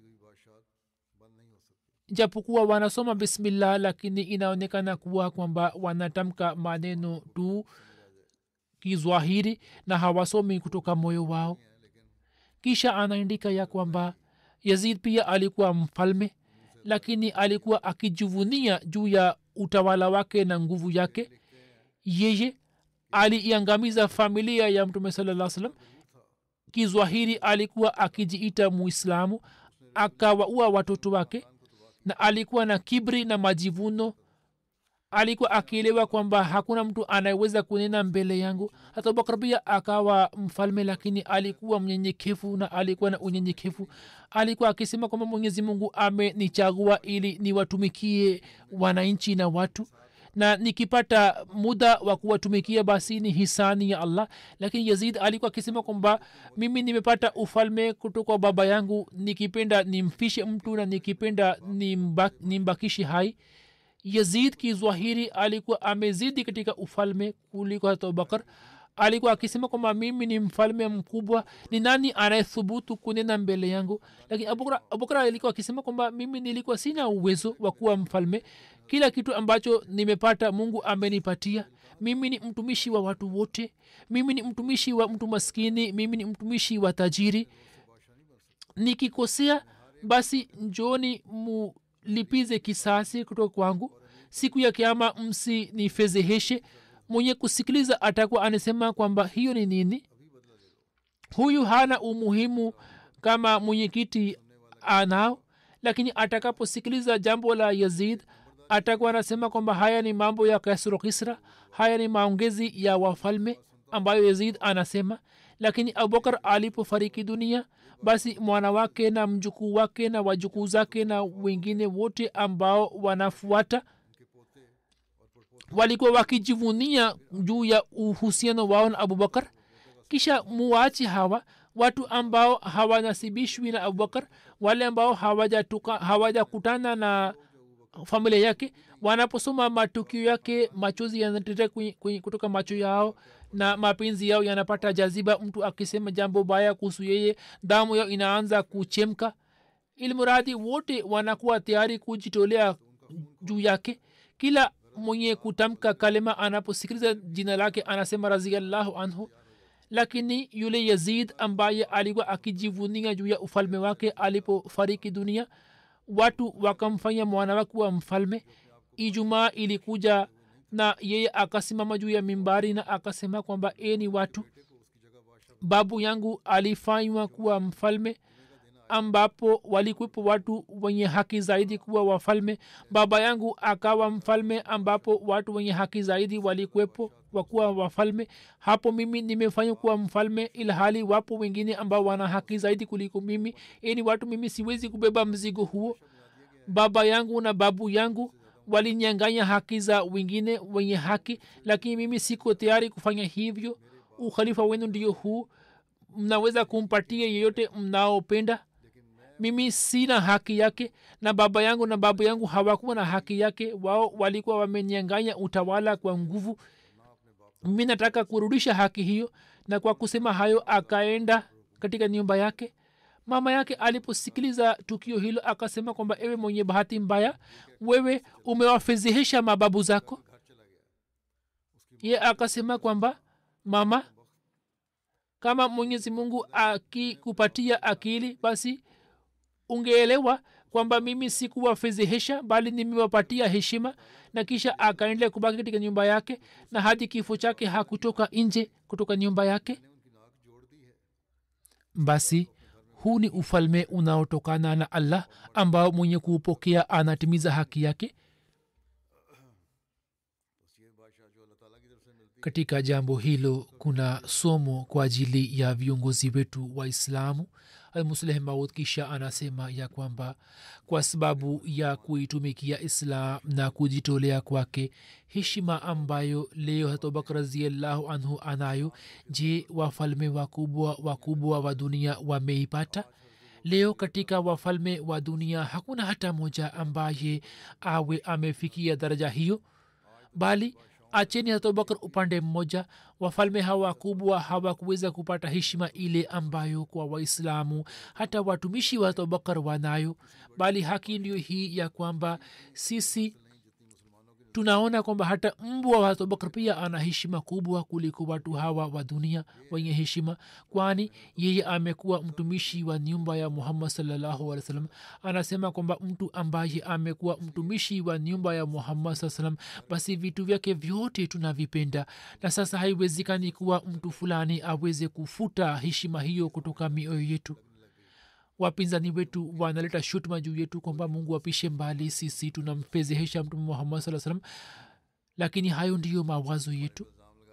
japokuwa wanasoma bismillah lakini inaonekana kuwa kwamba wanatamka maneno tu kizwahiri na hawasomi kutoka moyo wao kisha anaandika ya kwamba yazid pia alikuwa mfalme lakini alikuwa akijivunia juu ya utawala wake na nguvu yake yeye aliiangamiza familia ya mtume salaa salam kizwahiri alikuwa akijiita muislamu akawaua watoto wake na alikuwa na kibri na majivuno alikuwa akielewa kwamba hakuna mtu anayeweza kunena mbele yangu hata abubakar pia akawa mfalme lakini alikuwa mnyenyekevu na alikuwa na unyenyekevu alikuwa akisema kwamba mwenyezi mungu amenichagua ili niwatumikie wananchi na watu na nikipata muda wa kuwatumikia basi ni hisani ya allah lakini yazid alikuwa akisema kwamba mimi nimepata ufalme kutoka baba yangu nikipenda nimfishe mtu na nikipenda nimbakishe hai yazid kizwahiri alikuwa amezidi katika ufalme kuliko hata abubakar alikuwa akisema kwamba mimi ni mfalme mkubwa ni nani anayethubutu kunena mbele yangu lakini abubakar alikuwa akisema kwamba mimi nilikuwa sina uwezo wa kuwa mfalme kila kitu ambacho nimepata mungu amenipatia mimi ni mtumishi wa watu wote mimi ni mtumishi wa mtu maskini mimi ni mtumishi wa tajiri nikikosea basi njoni mulipize kisasi kutoka kwangu siku ya kiama msinifezeheshe mwenye kusikiliza atakuwa anasema kwamba hiyo ni nini huyu hana umuhimu kama mwenyekiti anao lakini atakaposikiliza jambo la yazid atakuwa anasema kwamba haya ni mambo ya kasro kisra haya ni maongezi ya wafalme ambayo yazid anasema lakini abubakar alipofariki dunia basi mwana wake na mjukuu wake na wajukuu zake na wengine wote ambao wanafuata walikuwa wakijivunia juu ya uhusiano wao na abubakar kisha muwachi hawa watu ambao hawanasibishwi na abubakar wale ambao hawajakutana hawaja na familia yake wanaposoma matukio yake machozi yanateta kutoka macho yao na mapenzi yao yanapata jaziba mtu akisema jambo baya kuhusu yeye damu yao inaanza kuchemka ilmuradi wote wanakuwa tayari kujitolea juu yake kila mwenye kutamka kalima anaposikiliza jina lake anasema raziallahu anhu lakini yule yazid ambaye alikuwa akijivunia juu ya ufalme wake alipofariki dunia watu wakamfanya mwana wake wa mfalme ijumaa ilikuja na yeye akasimama juu ya mimbari na akasema kwamba e ni watu babu yangu alifanywa kuwa mfalme ambapo walikuwepo watu wenye haki zaidi kuwa wafalme baba yangu akawa mfalme ambapo watu wenye haki zaidi walikuwepo wakuwa wafalme hapo mimi nimefanywa kuwa mfalme ilhali wapo wengine ambao wana haki zaidi kuliko mimi ini watu mimi siwezi kubeba mzigo huo baba yangu na babu yangu walinyanganya haki za wengine wenye haki lakini mimi siko tayari kufanya hivyo ukhalifa wenu ndio huu mnaweza kumpatia yeyote mnaopenda mimi sina haki yake na baba yangu na babu yangu hawakuwa na haki yake wao walikuwa wamenyanganya utawala kwa nguvu mimi nataka kurudisha haki hiyo na kwa kusema hayo akaenda katika nyumba yake mama yake aliposikiliza tukio hilo akasema kwamba ewe mwenye bahati mbaya wewe umewafedhehesha mababu zako ye akasema kwamba mama kama mwenyezi mungu akikupatia akili basi ungeelewa kwamba mimi sikuwafedhehesha bali nimewapatia heshima na kisha akaendelea kubaki katika nyumba yake na hadi kifo chake hakutoka nje kutoka nyumba yake basi huu ni ufalme unaotokana na allah ambao mwenye kuupokea anatimiza haki yake katika jambo hilo kuna somo kwa ajili ya viongozi wetu waislamu almusleh maud kisha anasema ya kwamba kwa sababu ya kuitumikia islam na kujitolea kwake heshima ambayo leo hatobak raziallahu anhu anayo je wafalme wakubwa wakubwa wa dunia wameipata leo katika wafalme wa dunia hakuna hata moja ambaye awe amefikia daraja hiyo bali acheni abubakar upande mmoja wafalme hawa kubwa hawakuweza kupata heshima ile ambayo kwa waislamu hata watumishi wa abubakar wanayo bali haki ndio hii ya kwamba sisi tunaona kwamba hata mbwa wa abubakar pia ana heshima kubwa kuliko watu hawa wa dunia wenye heshima kwani yeye amekuwa mtumishi wa nyumba ya muhammad salllahu alih wa sallam anasema kwamba mtu ambaye amekuwa mtumishi wa nyumba ya muhammad saa salam basi vitu vyake vyote tunavipenda na sasa haiwezekani kuwa mtu fulani aweze kufuta heshima hiyo kutoka mioyo yetu wapinzani wetu wanaleta shutuma juu yetu kwamba mungu apishe mbali sisi tunampezehesha mtume muhammad saa salam lakini hayo ndiyo mawazo yetu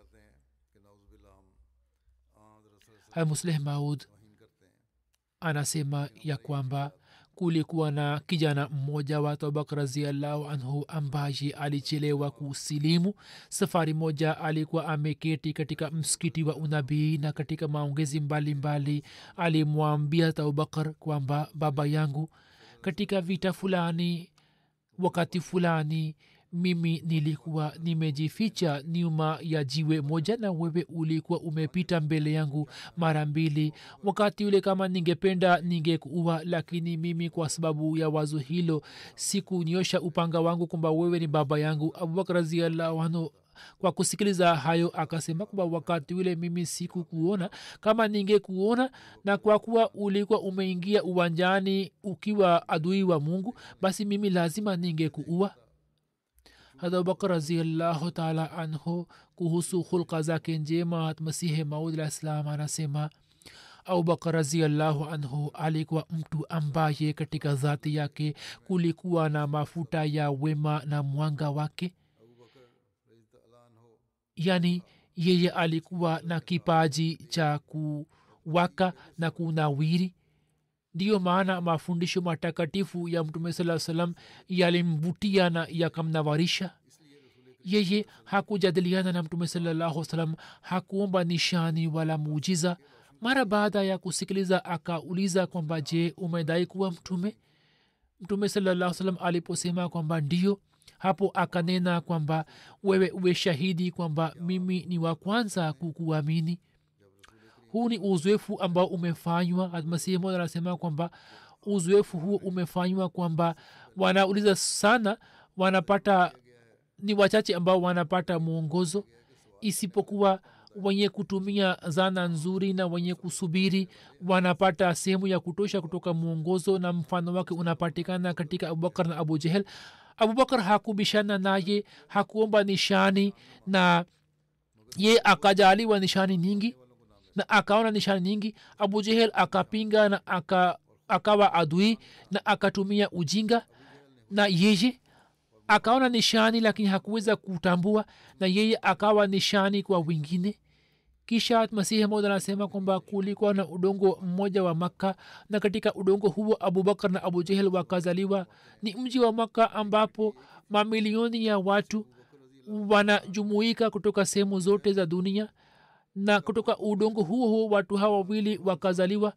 haya musleh maud anasema ya kwamba kulikuwa na kijana mmoja wa tobak raziallahu anhu ambaye alichelewa kusilimu safari moja alikuwa ameketi katika msikiti wa unabii na katika maongezi mbalimbali alimwambia abubakar kwamba baba yangu katika vita fulani wakati fulani mimi nilikuwa nimejificha nyuma ya jiwe moja na wewe ulikuwa umepita mbele yangu mara mbili wakati ule kama ningependa ningekuua lakini mimi kwa sababu ya wazo hilo sikunyosha upanga wangu kwamba wewe ni baba yangu abubakar raziallahu anhu kwa kusikiliza hayo akasema kwamba wakati ule mimi sikukuona kama ningekuona na kwa kuwa ulikuwa umeingia uwanjani ukiwa adui wa mungu basi mimi lazima ningekuua abubakar raziallahu taala anhu kuhusu hulka zake njema masihi maud alah ssalam anasema abubakar raziallahu anhu alikuwa mtu ambaye katika dhati yake kulikuwa na mafuta ya wema na mwanga wake yani yeye alikuwa na kipaji cha kuwaka na kunawiri ndiyo maana mafundisho matakatifu ya mtume saa salam yalimvutia na yakamnawarisha yeye hakujadiliana na mtume salallahu salam hakuomba nishani wala muujiza mara baada ya kusikiliza akauliza kwamba je umedai kuwa mtume mtume salallahu salam aliposema kwamba ndio hapo akanena kwamba wewe uwe shahidi kwamba mimi ni wa kwanza kukuamini huu ni uzoefu ambao umefanywa masihi moja anasema kwamba uzoefu huo umefanywa kwamba wanauliza sana wanapata ni wachache ambao wanapata mwongozo isipokuwa wenye kutumia zana nzuri na wenye kusubiri wanapata sehemu ya kutosha kutoka mwongozo na mfano wake unapatikana katika abubakar na abu jehel abubakar hakubishana naye hakuomba nishani na ye akajaliwa nishani nyingi na akaona nishani nyingi abu jehel akapinga na aka, akawa adui na akatumia ujinga na yeye akaona nishani lakini hakuweza kutambua na yeye akawa nishani kwa wengine kisha masihi moja anasema kwamba kulikuwa na udongo mmoja wa makka na katika udongo huo abubakar na abu jehel wakazaliwa ni mji wa makka ambapo mamilioni ya watu wanajumuika kutoka sehemu zote za dunia na kutoka udongo huo huo watu hawa wawili wakazaliwa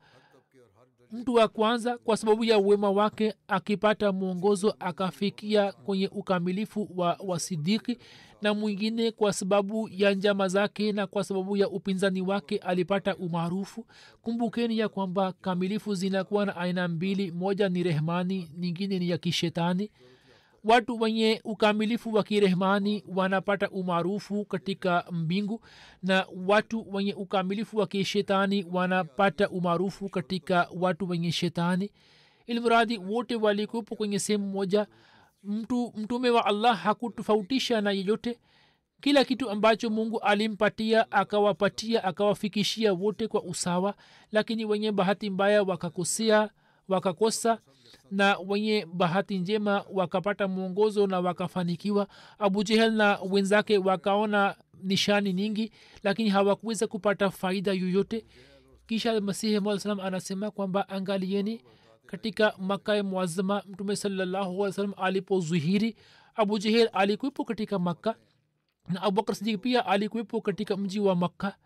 mtu wa kwanza kwa sababu ya uwema wake akipata mwongozo akafikia kwenye ukamilifu wa wasidiki na mwingine kwa sababu ya njama zake na kwa sababu ya upinzani wake alipata umaarufu kumbukeni ya kwamba kamilifu zinakuwa na aina mbili moja ni rehmani nyingine ni ya kishetani watu wenye ukamilifu wa kirehmani wanapata umaarufu katika mbingu na watu wenye ukamilifu wa kishetani wanapata umaarufu katika watu wenye shetani ilmradi wote walikuwepo kwenye sehemu moja mtu mtume wa allah hakutofautisha na yeyote kila kitu ambacho mungu alimpatia akawapatia akawafikishia wote kwa usawa lakini wenye bahati mbaya wakakosea wakakosa na wenye bahati njema wakapata mwongozo na wakafanikiwa abu jehel na wenzake wakaona nishani nyingi lakini hawakuweza kupata faida yoyote kisha masihi maa salam anasema kwamba angalieni katika makae mwazama mtume salallahu salam alipozuhiri abu jehel alikuwepo katika makka na abubakar sidik pia alikuwepo katika mji wa makka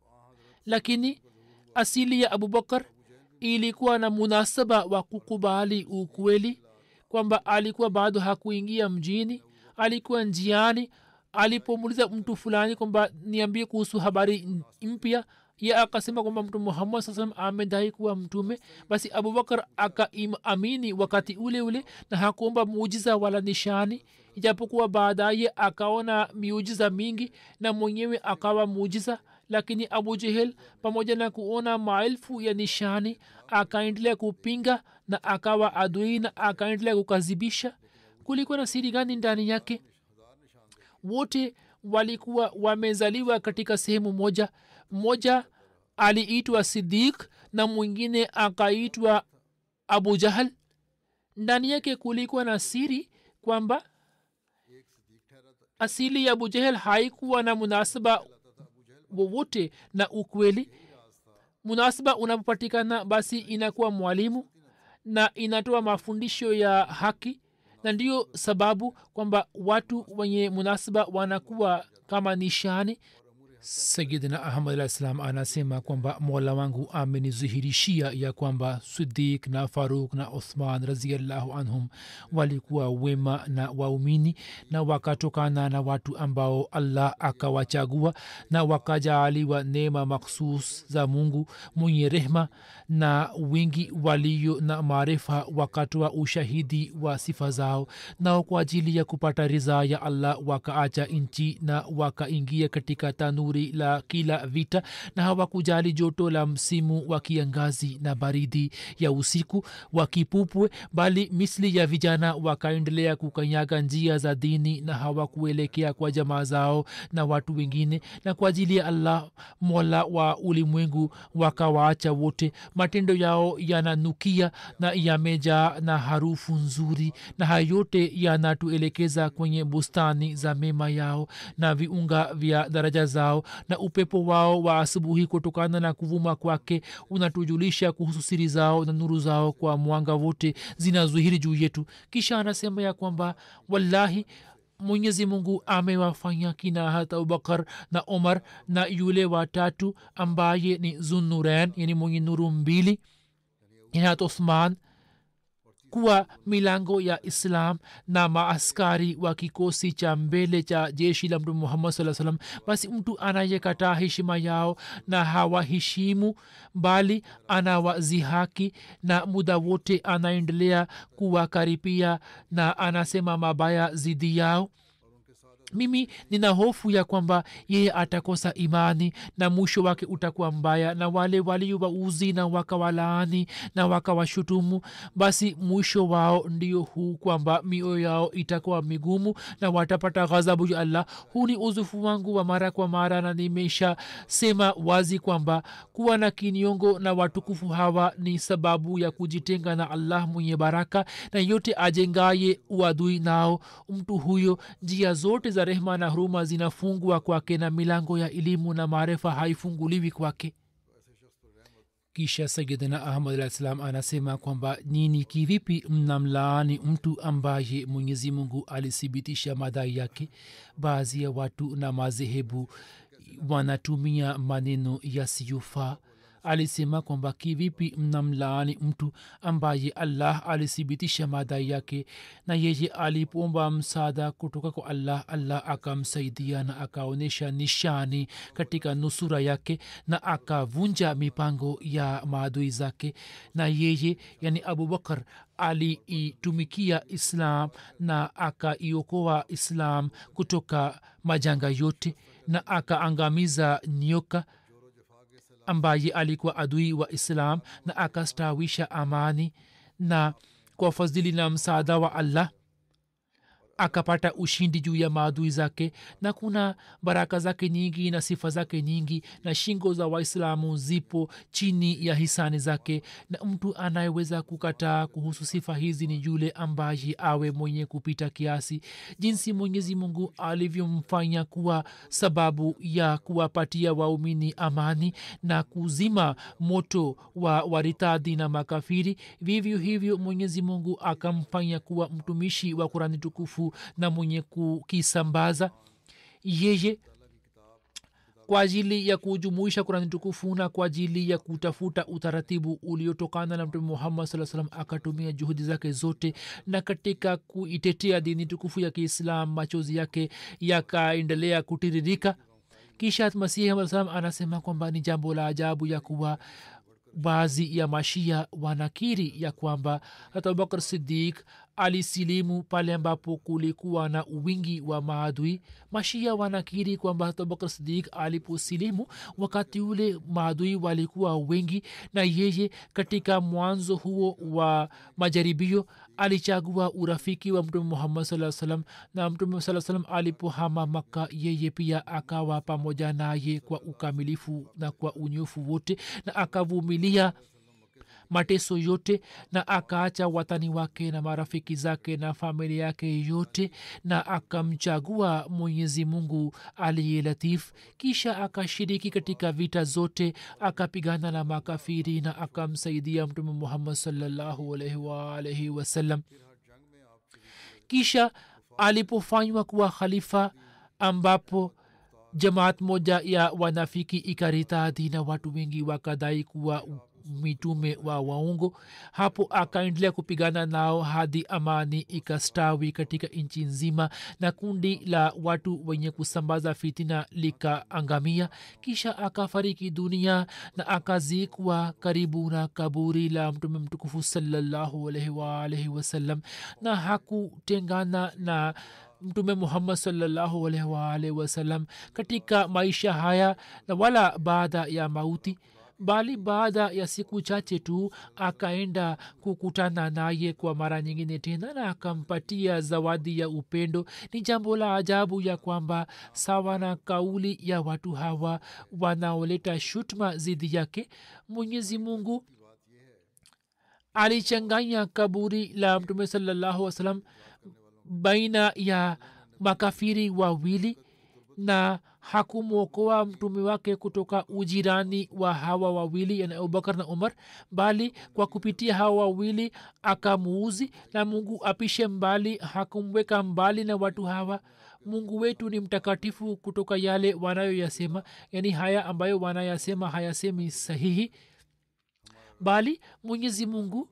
lakini asili ya abubakar ilikuwa na munasaba wa kukubali ukweli kwamba alikuwa bado hakuingia mjini alikuwa njiani alipomuliza mtu fulani kwamba niambie kuhusu habari mpya ye akasema kwamba mtu muhammad saa salam amedai kuwa mtume basi abubakar akaamini wakati ule ule na hakuomba muujiza wala nishani ijapokuwa baadaye akaona miujiza mingi na mwenyewe akawa muujiza lakini abu jehel pamoja na kuona maelfu ya nishani akaendelea kupinga na akawa adui na akaendelea kukazibisha kulikuwa na siri gani ndani yake wote walikuwa wamezaliwa katika sehemu moja mmoja aliitwa sidik na mwingine akaitwa abu jahal ndani yake kulikuwa na siri kwamba asili ya abu jahel haikuwa na munasaba wowote na ukweli munasaba unapopatikana basi inakuwa mwalimu na inatoa mafundisho ya haki na ndiyo sababu kwamba watu wenye munasaba wanakuwa kama nishani sayidina ahmad alah salam anasema kwamba mola wangu amenizihirishia ya kwamba sidik na faruk na uthman raziallahu anhum walikuwa wema na waumini na wakatokana na watu ambao allah akawachagua na wakajaaliwa neema makhsus za mungu mwenye rehma na wengi walio na maarifa wakatoa ushahidi wa sifa zao nao kwa ajili ya kupata ridhaa ya allah wakaacha nchi na wakaingia katika tanuri la kila vita na hawakujali joto la msimu wa kiangazi na baridi ya usiku wakipupwe bali misli ya vijana wakaendelea kukanyaga njia za dini na hawakuelekea kwa jamaa zao na watu wengine na kwa ajili ya allah mola wa ulimwengu wakawaacha wote matendo yao yananukia na yamejaa na harufu nzuri na hayo yote yanatuelekeza kwenye bustani za mema yao na viunga vya daraja zao na upepo wao wa asubuhi kutokana na kuvuma kwake unatujulisha kuhusu siri zao na nuru zao kwa mwanga wote zinazuhiri juu yetu kisha anasema ya kwamba wallahi mwenyezi mungu amewafanya kina hata abubakar na omar na yule watatu ambaye ni zunuren yani mwenye nuru mbili yani hata uthman kuwa milango ya islam na maaskari wa kikosi cha mbele cha jeshi la mtume muhammad saa salam basi mtu anayekataa heshima yao na hawaheshimu bali anawazihaki na muda wote anaendelea kuwakaripia na anasema mabaya zidi yao mimi nina hofu ya kwamba yeye atakosa imani na mwisho wake utakuwa mbaya na wale waliowauzi na wakawalaani na wakawashutumu basi mwisho wao ndio huu kwamba mioyo yao itakuwa migumu na watapata ghadhabu ya allah huu ni uzufu wangu wa mara kwa mara na nimesha sema wazi kwamba kuwa na kiniongo na watukufu hawa ni sababu ya kujitenga na allah mwenye baraka na yote ajengaye uadui nao mtu huyo njia zote za rehma na huruma zinafungwa kwake na milango ya elimu na maarifa haifunguliwi kwake kisha sayidina ahmad alah salam anasema kwamba nini kivipi mnamlaani mtu ambaye mwenyezi mungu alithibitisha madai yake baadhi ya watu na madhehebu wanatumia maneno yasiyofaa alisema kwamba kivipi mnamlaani mtu ambaye allah alithibitisha madai yake na yeye alipoomba msaada kutoka kwa allah allah akamsaidia na akaonyesha nishani katika nusura yake na akavunja mipango ya maadui zake na yeye yani abubakar aliitumikia islam na akaiokoa islam kutoka majanga yote na akaangamiza nyoka ambaye alikuwa adui wa islam na akastawisha amani na kwa fadhili na msaada wa allah akapata ushindi juu ya maadui zake na kuna baraka zake nyingi na sifa zake nyingi na shingo za waislamu zipo chini ya hisani zake na mtu anayeweza kukataa kuhusu sifa hizi ni yule ambaye awe mwenye kupita kiasi jinsi mwenyezi mungu alivyomfanya kuwa sababu ya kuwapatia waumini amani na kuzima moto wa waritadhi na makafiri vivyo hivyo mwenyezi mungu akamfanya kuwa mtumishi wa kurani tukufu na mwenye kukisambaza yeye kwa ajili ya kujumuisha kurani tukufu na kwa ajili ya kutafuta utaratibu uliotokana na mtume muhammad saa salam akatumia juhudi zake zote na katika kuitetea dini tukufu ya kiislam machozi yake yakaendelea kutiririka kisha masihi aa salam anasema kwamba ni jambo la ajabu ya kuwa baadhi ya mashia wanakiri ya kwamba hata abubakar sidik alisilimu pale ambapo kulikuwa na wingi wa maadui mashia wanakiri kwamba hata abubakar sidik aliposilimu wakati ule maadui walikuwa wengi na yeye katika mwanzo huo wa majaribio alichagua urafiki wa mtume muhammad saa salam na mtume saa salam alipohama makka yeye pia akawa pamoja naye kwa ukamilifu na kwa unyofu wote na akavumilia mateso yote na akaacha watani wake na marafiki zake na familia yake yote na akamchagua mwenyezi mungu aliye latif kisha akashiriki katika vita zote akapigana na makafiri na akamsaidia mtume muhammad salllahu alaihi waalaihi wasallam kisha alipofanywa kuwa khalifa ambapo jamaat moja ya wanafiki ikaritadhi na watu wengi wakadai kuwa mitume wa waungo hapo akaendelea kupigana nao hadi amani ikastawi katika nchi nzima na kundi la watu wenye kusambaza fitina likaangamia kisha akafariki dunia na akazikwa karibu na kaburi la mtume mtukufu salallahu alaihi waalaihi wasallam na hakutengana na mtume muhammad salllahu alaihi waalaihi wasallam katika maisha haya na wala baada ya mauti bali baada ya siku chache tu akaenda kukutana naye kwa mara nyingine tena na akampatia zawadi ya upendo ni jambo la ajabu ya kwamba sawa na kauli ya watu hawa wanaoleta shutma zidi yake mwenyezi mungu alichanganya kaburi la mtume salallahu wasalam baina ya makafiri wawili na hakumwokoa mtume wake kutoka ujirani wa hawa wawili yani abubakar na umar bali kwa kupitia hawa wawili akamuuzi na mungu apishe mbali hakumweka mbali na watu hawa mungu wetu ni mtakatifu kutoka yale wanayoyasema yani haya ambayo wanayasema hayasemi sahihi bali mwenyezi mungu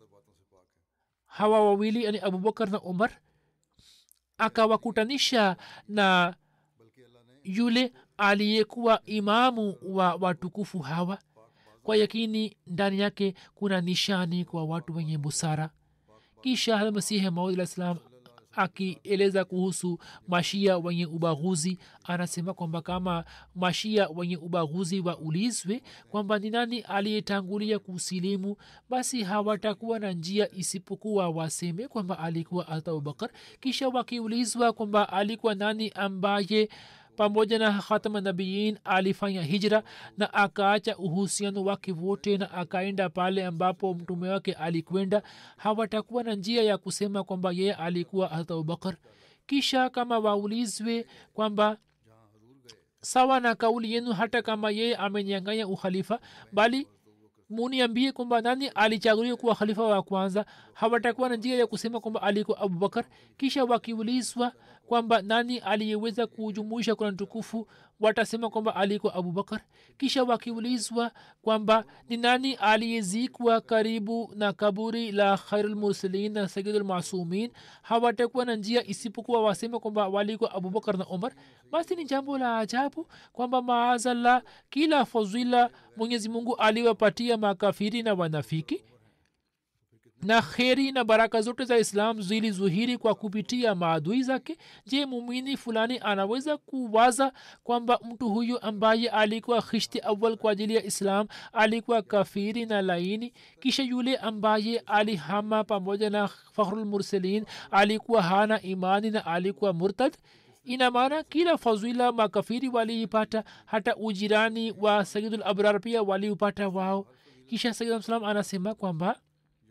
hawa wawili yani abubakar na umar akawakutanisha na yule aliyekuwa imamu wa watukufu hawa kwa yakini ndani yake kuna nishani kwa watu wenye busara kisha almasihi maud alah salam akieleza kuhusu mashia wenye ubaguzi anasema kwamba kama mashia wenye ubaguzi waulizwe kwamba ni nani aliyetangulia kusilimu basi hawatakuwa na njia isipokuwa waseme kwamba alikuwa hata abubakar kisha wakiulizwa kwamba alikuwa nani ambaye pamoja na khatama nabiyin alifanya hijra na akaacha uhusiano wake wote na akaenda pale ambapo mtume wake alikwenda hawatakuwa na njia ya kusema kwamba yeye alikuwa hata abubakar kisha kama waulizwe kwamba sawa na kauli yenu hata kama yeye amenyanganya ukhalifa bali muniambie kwamba nani alichaguliwa kuwa khalifa wa kwanza hawatakuwa na njia ya kusema kwamba alikuwa abubakar kisha wakiulizwa kwamba nani aliyeweza kujumuisha kurani tukufu watasema kwamba alikuwa abubakar kisha wakiulizwa kwamba ni nani aliyezikwa karibu na kaburi la khairulmursalin na sayidulmasumin hawatakuwa na njia isipokuwa waseme kwamba walikuwa abubakar na umar basi ni jambo la ajabu kwamba maazallah kila fadhila mwenyezi mungu aliwapatia makafiri na wanafiki na kheri na baraka zote za islam zilizuhiri kwa kupitia maadui zake je mumini fulani anaweza kuwaza kwamba mtu huyu ambaye alikuwa khishti awal kwa ajili ya islam alikuwa kafiri na laini kisha yule ambaye alihama pamoja na fakhrulmurselin alikuwa hana imani na alikuwa murtad ina maana kila fadhila makafiri waliipata hata ujirani wa sayidul abrar pia waliupata wao kisha sayid salam anasema kwamba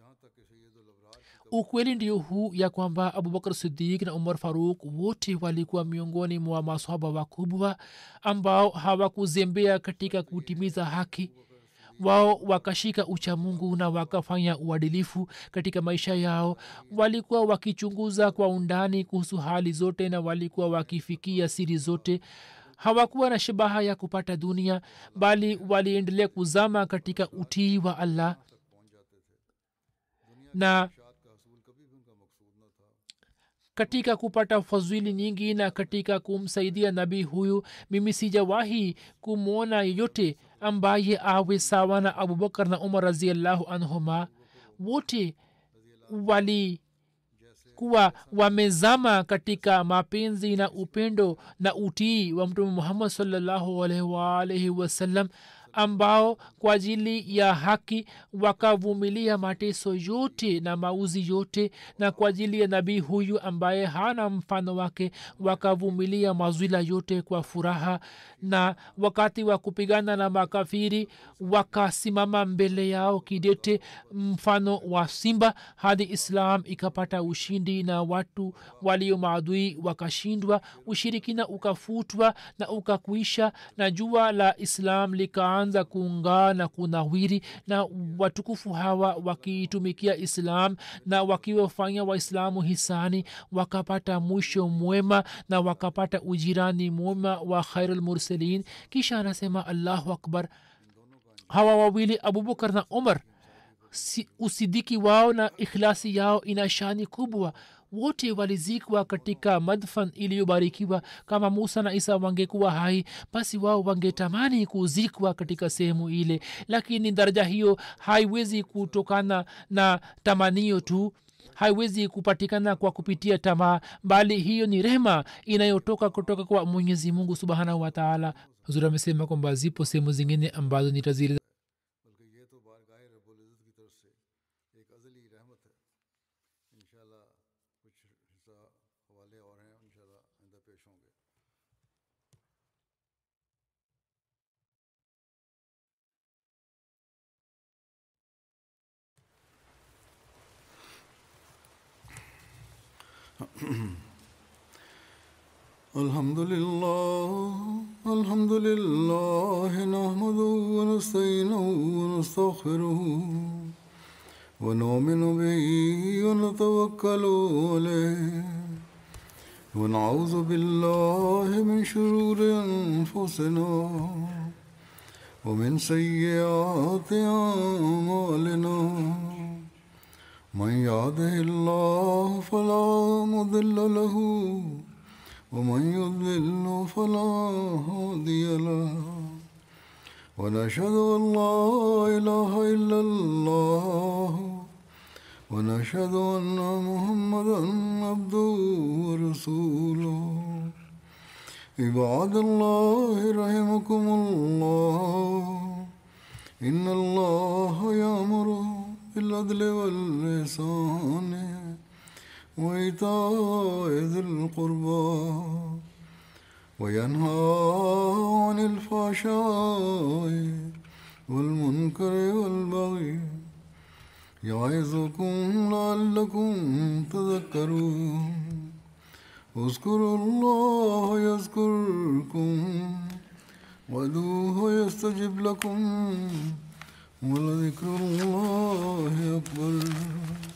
ukweli ndio huu ya kwamba abubakar sidik na umar faruk wote walikuwa miongoni mwa masahaba wakubwa ambao hawakuzembea katika kutimiza haki wao wakashika uchamungu na wakafanya uadilifu katika maisha yao walikuwa wakichunguza kwa undani kuhusu hali zote na walikuwa wakifikia siri zote hawakuwa na shabaha ya kupata dunia bali waliendelea kuzama katika utii wa allah na katika kupata fadhili nyingi na katika kumsaidia nabii huyu mimi sijawahi kumwona yeyote ambaye awe sawa na abubakar na umar raziallahu anhuma wote wali kuwa wamezama katika mapenzi na upendo na utii wa mtume muhammad salllahu alaihi waalaihi wasallam ambao kwa ajili ya haki wakavumilia mateso yote na mauzi yote na kwa ajili ya nabii huyu ambaye hana mfano wake wakavumilia mazwila yote kwa furaha na wakati wa kupigana na makafiri wakasimama mbele yao kidete mfano wa simba hadi islam ikapata ushindi na watu walio maadui wakashindwa ushirikina ukafutwa na ukakuisha na jua la islam likaanza kuungaa na kunawiri na watukufu hawa wakiitumikia islam na wakiwafanya waislamu hisani wakapata mwisho mwema na wakapata ujirani mwema wa khairulmursalin kisha anasema allahu akbar hawa wawili abubakar na umar si, usidiki wao na ikhlasi yao ina shani kubwa wote walizikwa katika madfan iliyobarikiwa kama musa na isa wangekuwa hai basi wao wangetamani kuzikwa katika sehemu ile lakini daraja hiyo haiwezi kutokana na tamanio tu haiwezi kupatikana kwa kupitia tamaa bali hiyo ni rehma inayotoka kutoka kwa mwenyezi mungu subhanahu wataala huzuri amesema kwamba zipo sehemu zingine ambazo nitazili बल्कि ये तो बारगाह रब्बुल इज़्ज़त की तरफ से एक अज़ली रहमत है इंशाल्लाह कुछ हिस्सा हवाले और हैं इंशाल्लाह आइंदा पेश होंगे الحمد لله الحمد لله نحمده ونستعينه ونستغفره ونؤمن به ونتوكل عليه ونعوذ بالله من شرور انفسنا ومن سيئات اعمالنا من يهده الله فلا مضل له ومن يضلل فلا هادي له ونشهد ان لا اله الا الله ونشهد ان محمدا عبده عباد الله رحمكم الله إن الله يأمر بالعدل والإحسان وإيتاء ذي القربى وينهى عن الفحشاء والمنكر والبغي يعظكم لعلكم تذكرون اذكروا الله يذكركم وادعوه يستجب لكم ولذكر الله أكبر